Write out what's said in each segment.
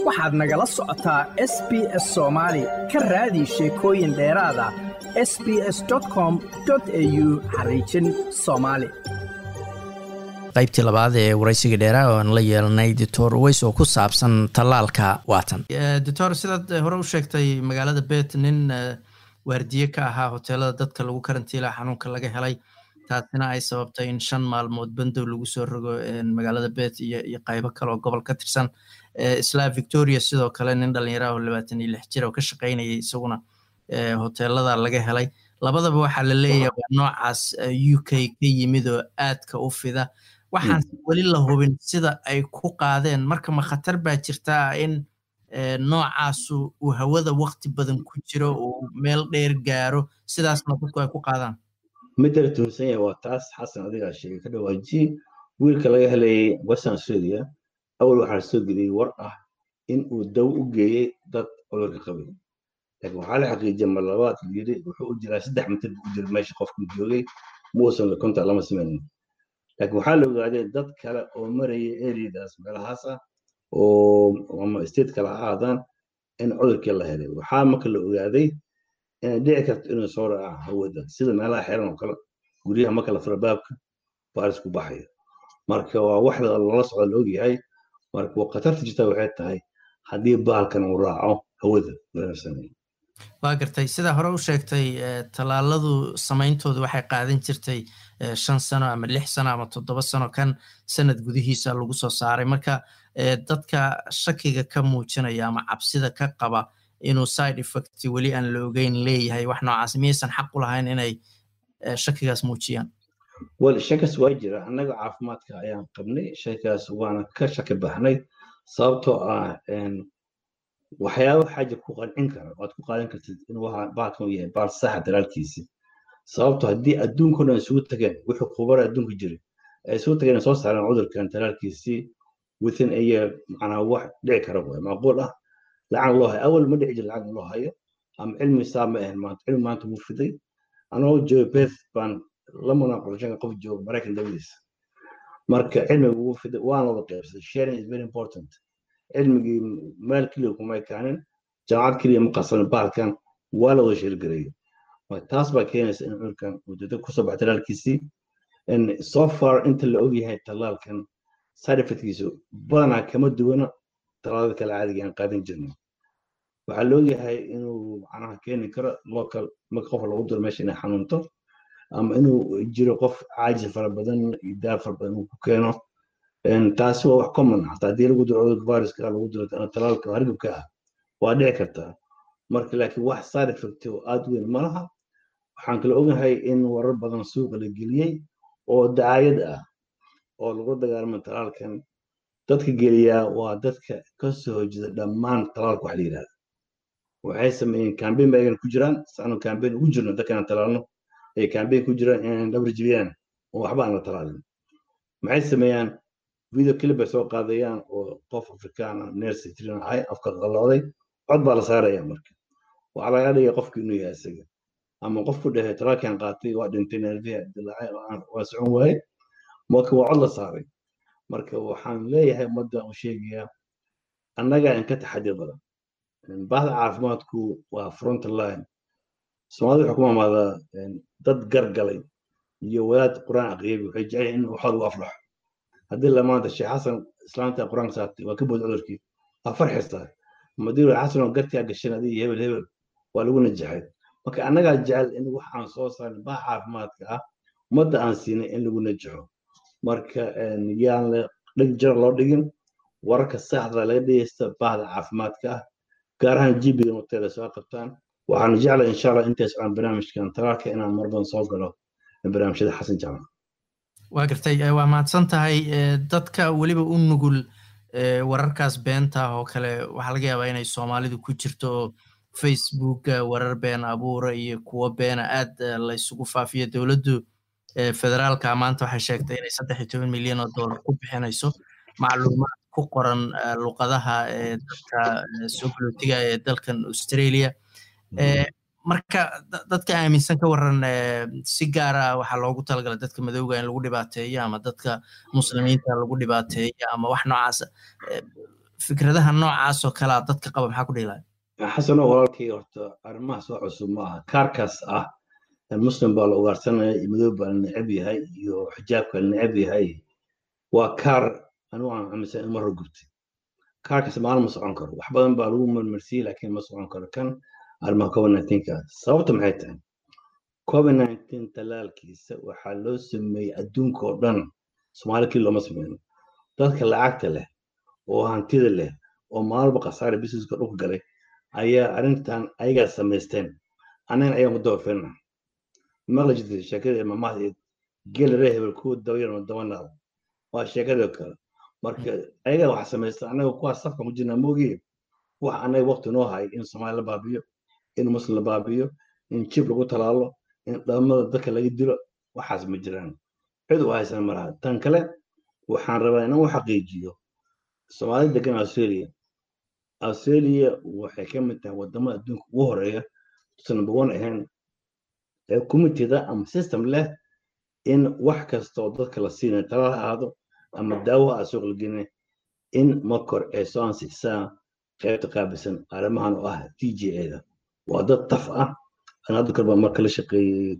waxaad nagala socotaa s b s soomaali ka raadi sheekooyin dheeraada s b s com au xariijin soomaali qaybtii labaad ee waraysiga dheeraa oo aan la yeelanay doctor weys oo ku saabsan tallaalka waatan doctor sidaad hore u sheegtay magaalada bet nin waardiye ka ahaa hoteelada dadka lagu karantiila xanuunka laga helay taasina ay sababtay in shan maalmood bandow lagu soo rogo magaalada bet iyo qaybo kale oo gobol ka tirsan isla victoria sidoo kale nin dhalinyara oo labaatan iyo lix jir oo ka shaqaynayay isaguna hoteelada laga helay labadaba waxaa la leeyahay waa noocaas u k ka yimid oo aadka u fida waxaan weli la hubin sida ay ku qaadeen marka ma khatar baa jirtaa in noocaasu uu hawada wakti badan ku jiro uu meel dheer gaaro sidaasna dadku ay ku qaadaan midala tuhunsan yahay waa taas xasan adigaa sheegay ka dhawaajiye wiilka laga helayay western australia awal waxaa soo geliyey war ah in uu daw u geeyey dad cudurka qabay laakiin waxaa la xaqiijiyay mar labaad yiri wuxuu u jiraa saddex mitir buu u jira meesha qofkuu joogay muusan konta lama samaynin laakiin waxaa la ogaaday dad kale oo maraya areadaas meelahaas ah oo ama state kale ha aadaan in cudurkii la helay waxaa marka la ogaaday inay dhici karto inuu soo raaca hawada sida meelaha xiran oo kale guryaha marka la fura baabka baaris ku baxaya marka waa wax lala socda la ogyahay marka khatarta jirta waxay tahay haddii bahalkan uu raaco hawada lanasanay waa gartay sidaa hore u sheegtay tallaaladu samayntoodu waxay qaadan jirtay shan sano ama lix sano ama toddoba sano kan sanad gudihiisa lagu soo saaray marka dadka shakiga ka muujinaya ama cabsida ka qaba inuu side effect weli aan la ogeyn leeyahay wax noocaas miyaysan xaq u lahayn inay shakigaas muujiyaan wel shakaas waa jira annaga caafimaadka ayaan qabnay shakaas waana ka shaki baxnay sababtoo ah waxyaaba xaaja ku qancin kara waad ku qaadan kartid in baalkan yahay baal saxa dalaalkiisi sababto haddii adduunko dhan isugu tageen wuxuu khubara adduunka jiray ay isugu tageen soo saareen cudurkan dalaalkiisii within a year macnaa wax dhici kara waay macquul ah lacag loo hayo awal ma dhici jira lacag loo hayo ama cilmi saa ma ahan maanta cilmi maanta wuu fiday anoo jooga beth baan la munaaqashan qof jooga maraykan dawadiisa marka cilmiga wuu fiday waana wada qaybsaday sharing is very important cilmigii meel keliya kuma ekaanin jaamacad keliya ma qasanin bahalkan waa la wada sheelgareeyo taas baa keenaysa in cudurkan uu dada kusoo baxay talaalkiisii so far inta la ogyahay talaalkan side effectkiisu badanaa kama duwana talaalada kale caadiga aan qaadan jirnay waxaa la ogyahay inuu macnaha keeni karo local marka qof lagu diro meesha inay xanuunto ama inuu jiro qof caajis fara badan iyo daal fara badan uu ku keeno taasi waa wax common hataa haddii lagu diro cudurka viruska lagu diro talaalka hargabka ah waa dhici kartaa marka laakiin wax side effect oo aad weyn ma laha waxaan kala ogahay in warar badan suuqa la geliyey oo dacaayad ah oo lagu dagaalamo talaalkan dadka geliyaa waa dadka ka soo horjeeda dhammaan talaalka wax la yidhahda waxay sameeyeen cambaign ba ayagana ku jiraan saanu cambaign ugu jirno dadkaan talaalno ay cambaign ku jiraan inay dhabar jibiyaan oo waxba aan la talaalin maxay sameeyaan video clip bay soo qaadayaan oo qof afrikaan ah nersi tirin ahay afka qalooday cod baa la saaraya marka waxaa laga dhigaya qofki inuu yahay isaga ama qofku dhahay talaalkan qaatay waa dhintay nerviha dilaacay waa socon waaye marka waa cod la saaray marka waxaan leeyahay ummadda u sheegayaa annaga in ka taxadir badan bahda caafimaadku waa front line soomaalida waxay ku maamaadaa dad gargalay iyo wadaad qur-aan aqriyay waxay jecel in waxood u aflaxo haddii lamaanta sheekh xasan islaanta qur-aanka saartay waa ka bood cudurkii waa farxistaa madii xasan oo gartigaa gashan adii hebel hebel waa lagu najaxay marka annagaa jecel in waxaan soo saarin bah caafimaadka ah ummadda aan siinay in lagu najaxo marka yaan la dhig jara loo dhigin wararka saxda laga dhegeysta bahda caafimaadka ah gaar ahaan jibiga hoteela soo qabtaan waxaan jeclay insha allah intaas aan barnaamijkan talaalka inaan mar badan soo galo barnaamijyada xasan jaamac waa gartay waa mahadsan tahay dadka weliba u nugul wararkaas beenta oo kale waxaa laga yaabaa inay soomaalidu ku jirto oo facebooka warar been abuura iyo kuwo beena aad laysugu faafiyo dowladdu federaalka maanta waxay sheegtay inay saddex iyo toban milyan oo dollar ku bixinayso macluumaad ku qoran luqadaha dadka soo galootiga ee dalkan australia marka dadka aaminsan ka waran si gaara waxaa loogu talagalay dadka madowga in lagu dhibaateeyo ama dadka muslimiinta lagu dhibaateeyo ama wax noocaasa fikradaha noocaas oo kalea dadka qaba maxaa ku dhiilaya xasano walaalkii horta arrimahaas wax cusub ma aha kaarkaas ah muslim baa la ugaarsanaya iyo madoob baa la necab yahay iyo xijaabka la necab yahay waa kaar anigu aan aaminsan in mar gubtay kaarkaas maalin ma socon karo wax badan baa lagu marmarsiyey laakiin ma socon karo kan arrimaha covid nineteenka sababta maxay tahay covid nineteen talaalkiisa waxaa loo sameeyey adduunka oo dhan soomaali kii looma sameyno dadka lacagta leh oo hantida leh oo maalba khasaare businesska dhulka galay ayaa arrintan ayagaa samaysteen annagana ayaan ku dabafirna maqla jirtay sheekada imaamahdeed geela ree hebel ku dabayarma dabanaada waa sheekadoo kale marka ayagaa wax samaysta annaga kuwaas safka ku jirnaa moogiye wax annaga waqti noo hay in soomaali la baabiyo in muslim la baabiyo in jib lagu talaalo in dhamada dadka laga dilo waxaas ma jiraan cid u haysan malaha tan kale waxaan rabaa inaan u xaqiijiyo soomaali degan australia australia waxay ka mid tahay wadamada adduunka ugu horeeya tusan number one ahayn ee committeeda ama system leh in wax kasta oo dadka la siinayo tala ha ahaado ama daawo ha suuq la gelina in markor ay soo ansixisaan qaybta qaabisan arrimahan oo ah t j a-da waa dad taf ah an hadda karbaa marka la shaqeeyey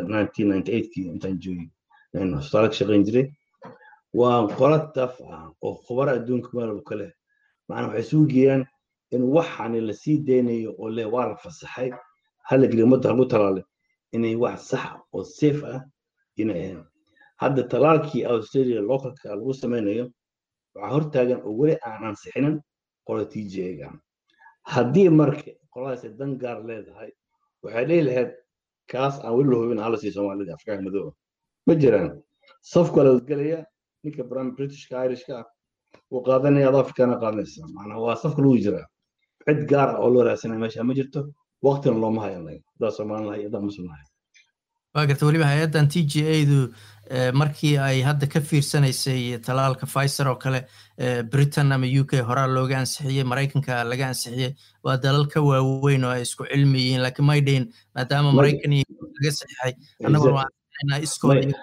kii intaan joogay hospitaala ka shaqeyn jiray waa qola taf ah oo khubaro adduunka meelba ka leh macnaa waxay isugu geeyaan in waxani la sii daynayo oo leh waa la fasaxay hala geliyo ummadda lagu talaalay inay wax sax oo safe ah inay ahayn hadda talaalkii australia localka lagu samaynayo waxaa hortaagan oo weli aan ansixinin qola t j ga haddii marka qoladaas dan gaar leedahay waxay dhihi lahayd kaas aan weli la hubin hala sii soomaalida afrikaanka madooba ma jiraan safka la gelaya ninka bram britishka irishka ah wuu qaadanaya ad afrikana qaadanaysa macnaa waa safka lagu jiraa cid gaar ah oo loo raadsanaya meesha ma jirto waqtina looma hayan hadaa soomaali lahay hadaa muslim lahay waa garta weliba hay-addan t g a-du markii ay hadda ka fiirsanaysay talaalka pfizer oo kale britain ama u k horaa looga ansixiyey maraykanka laga ansixiyey waa dalal ka waaweyn oo ay isku cilmi yihiin laakiin may dhahin maadaama maraykan laga saxiixay annaguna waa ansixinaa iskooda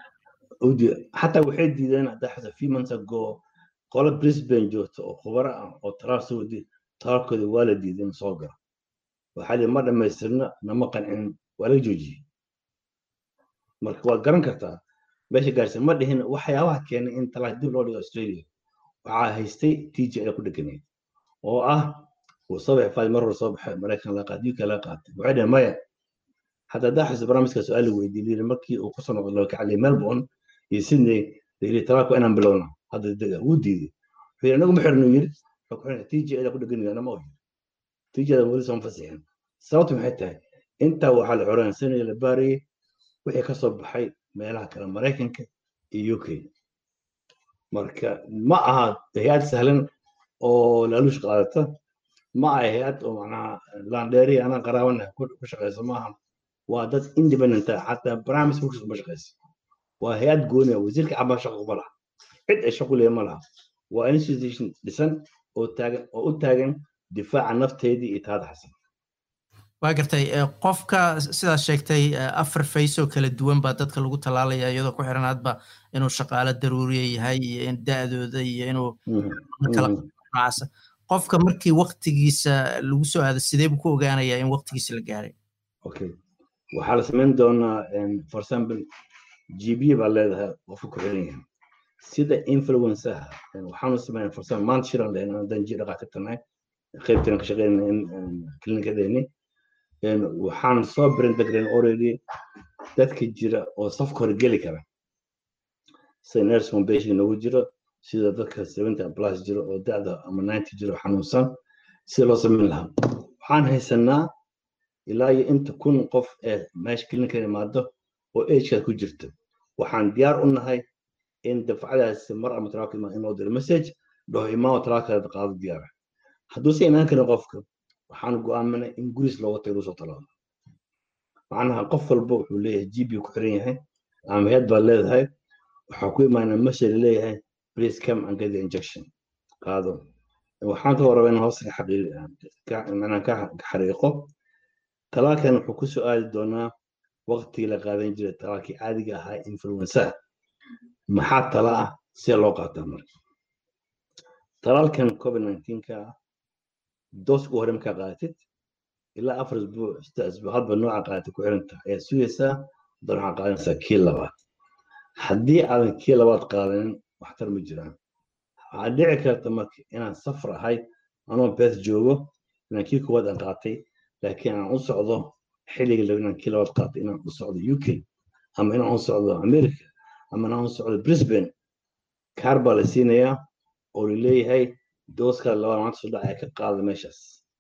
xataa waxay diideen haddaa xasa few months ago qolo brisbane joogta oo khubaro ah oo talaal soo wadi talaalkooda waa la diiday in soo galo waxaa lii ma dhammaystirna nama qancin waa laga joojiyey marka waad garan kartaa meesha gaarsan ma dhihin waxyaabaha keenay in talaal dib loo dhigo australia waxaa haystay t j a ku dheganayd oo ah uu soo baxay faad mar hore soo baxay maraykan laga qaatay uk laga qaatay waxay dhaheen maya حتى داحس برامجka su-aal weydiiyey markii uu ku soo noqday loo kacalay melbourne iyo sydney yiri talaako inaan bilowna hadda dega wuu diiday wuxuu yiri anagu ma xirno yiri t j da ku dheganayana ma ohi t j da weli soo fasixin sababtu maxay tahay intaa waxaa la xoraansanaya la baarayay wixii ka soo baxay meelaha kale maraykanka iyo uk marka ma aha hay-ad sahlan oo laaluush qaadata ma aha hay-ad oo macnaha landheeri anaa qaraabana ku shaqeyso maaha waa dad independent ah xataa barnaamij focus uma shaqeysa waa hay-ad gooni ah wasiirka cabaa shaqo kuma laha cid ay shaqo leeya ma laha waa institution dhisan oo taagan oo u taagan difaaca nafteedii iyo taada xasan waa gartay qofka sidaas sheegtay afar fays oo kala duwan baa dadka lagu tallaalaya iyadoo ku xiran hadba inuu shaqaalo daruuriya yahay iyo in da-dooda iyo inuu nocaasa qofka markii waktigiisa lagu soo aado sidee buu ku ogaanayaa in waktigiisa la gaaray okay waxaa la samayn doonaa for example g b baa leedahay qofka ku xiran yahay sida influensaha waxaanu sameynaa for example maanta shiran lehen haddaan ji dhaqaatirtanahay qaybtan ka shaqeynaa klinikadeeni waxaan soo brindagren already dadka jira oo safka hore geli kara sida nurse foundation noogu jiro sida dadka seventy plus jiro oo da'da ama ninety jiro xanuunsan sida loo samayn lahaa waxaan haysanaa ilaa iyo inta kun qof ee meesha klinika imaado oo agekaad ku jirta waxaan diyaar u nahay in dafcadaasi mar ama talaalka imaan in loo diro message dhaho imaamo talaalkaada qaado diyaara hadduuse imaan karin qofka waxaan go'aaminay in guris looga tago lagu soo talaalo macnaha qof walba wuxuu leeyahay gb ku xiran yahay ama head baa leedahay waxaa ku imaanaa message leeyahay please come and get the injection qaado waxaan kaloo rabaa in hoos macnaha ka xariiqo talaalkan wuxuu ku soo aadi doonaa waqtigii la qaadan jiray talaalkii caadiga ahaa influensa maxaa tala ah see loo qaataa marka talaalkan covid nineteenka dooska hore markaa qaadatid ilaa afar isbuuc sita isbuuc hadba nooca qaadatid ku xiranta ayaad sugaysaa dan waxaa qaadanaysaa kii labaad haddii aadan kii labaad qaadanin waxtar ma jiraan waxaa dhici karta marka inaan safar ahay anoo bees joogo inaan kii koowaad aan qaatay laakiin aan u socdo xilliga laga inaan kii labaad qaatay inaan u socdo uk ama inaan u socdo america ama inaan u socdo brisbane kaar baa la siinayaa oo laleeyahay dooska labaad maanta soo dhacaya ka qaada meeshaas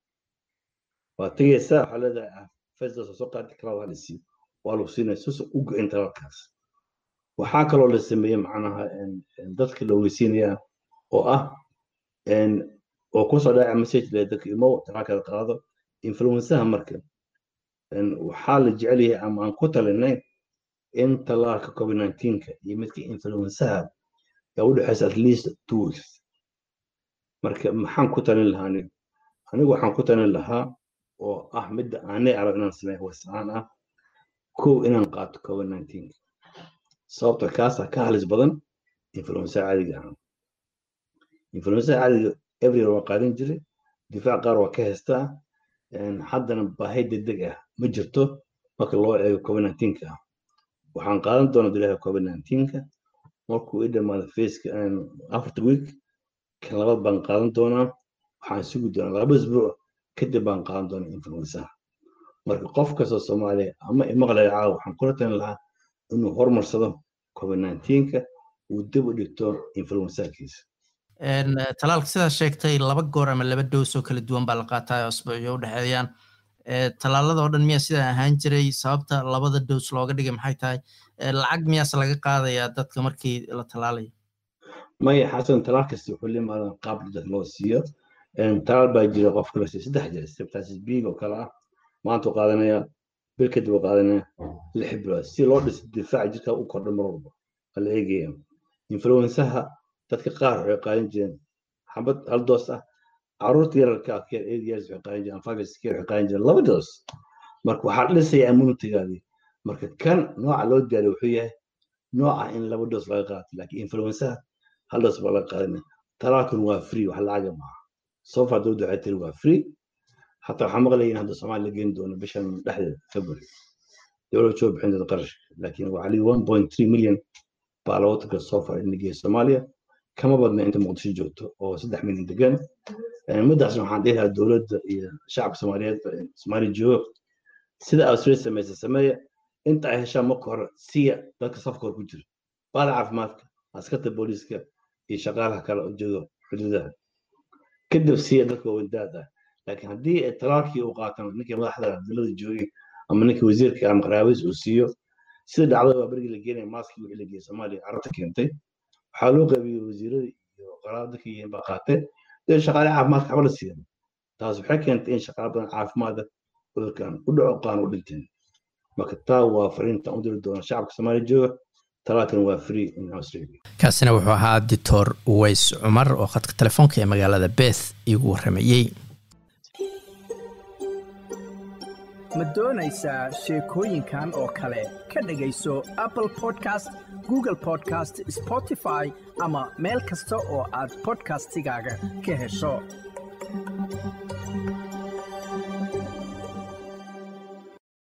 waa tegaysaa waxaa leedahay fesdas soo qaadi karaa waa la siiyo waa lagu siinaya susa u go-in talaalkaas waxaa kaloo la sameeyey macnaha dadka la ogeysiinayaa oo ah oo kusoo dhaca message le dadka imo talaalkaada qaado influensaha marka waxaa la jecel yahay ama aan ku talinay in talaalka covid nineteenka iyo midka influensaha ee u dhexeysa at least two weeks marka maxaan ku talin lahaa anigu anigu waxaan ku talin lahaa oo ah midda aanay arag inaan sameeyo wasaan ah kow inaan qaato covid nineteenka sababta kaasaa ka halis badan influensa caadiga ah influensa caadiga everywhere waa qaadan jiray difaac qaar waa ka haystaa haddana baahi degdeg ah ma jirto marka loo eego covid nineteenka ah waxaan qaadan doonaa dilaaha covid nineteenka markuu i dhamaado faceka afarta week kan labaad baan qaadan doonaa waxaan sugi doonaa laba isbuuc kadib baan qaadan doonaa influensaha marka qof kastoo soomaaliya ama imaqlaya caawa waxaan kula talin lahaa inuu horumarsado covid nineteenka uu dib u dhigto influensakiisa talaalka sidaa sheegtay laba goor ama laba doos oo kala duwan baa la qaataa oo asbuucyo u dhexeeyaan talaalada oo dhan miyaa sidaa ahaan jiray sababta labada doos looga dhigay maxay tahay lacag miyaase laga qaadayaa dadka markii la talaalayo maya xasan talaal kasta wuxuu limaadan qaab dad loo siiyo talaal baa jira qofka la siiyo saddex jira septasis b oo kale ah maanta u qaadanaya bil kadib u qaadanaya lix bilood si loo dhiso difaaca jirka u kordho mar walba waa la eegaya influensaha dadka qaar waxay qaadan jireen xabad hal doos ah caruurta yararka keer eight years waxay qaadan jireen five years keer waxay qaadan jireen laba doos marka waxaa dhisaya immunitigaadii marka kan nooca loo diyaariyo wuxuu yahay nooca in laba doos laga qaato laakiin influensaha hal doos baa laga qaadanaya talaalkan waa free wax lacaga maaha sofa dowladda waxay tiri waa free حتى waxaa maqlayin hadda soomaali la geyn doono bishan dhexdeeda february dowladda soo bixin doonta qarashka laakiin waxaa lii one point three million baa loogu taga soo far in la geeyo soomaaliya kama badna inta muqdisho joogto oo saddex milyan degan middaasna waxaan dhihi lahaa dowladda iyo shacabka soomaaliyeed soomaaliya joogo sida australia samaysa sameeya inta ay heshaan marka hore siya dadka safka hor ku jira baada caafimaadka askarta booliiska iyo shaqaalaha kale oo jooga xuduudaha kadib siya dadka wadaad ah laakiin haddii talaalkii uu qaataan ninkii madaxda dalada joogay ama ninkii wasiirka ama qaraabadiis uu siiyo sida dhacdada waa berigii la geenaya maaskii wixii la geeyey soomaaliya carabta keentay waxaa loo qaybiyey wasiirada iyo qaraabada ka yihiin baa qaatay dee shaqaale caafimaadka waxba la siiyan taas waxay keentay in shaqaale badan caafimaada cudurkan u dhaco qaan u dhinteen marka taa waa fariinta u diri doona shacabka soomaaliya jooga talaalkan waa free in australia kaasina wuxuu ahaa dictor ways cumar oo khadka telefoonka ee magaalada beth iigu warramayey ma doonaysaa sheekooyinkan oo kale ka dhegayso apple podcast google podcast spotify ama meel kasta oo aad podcastigaaga ka hesho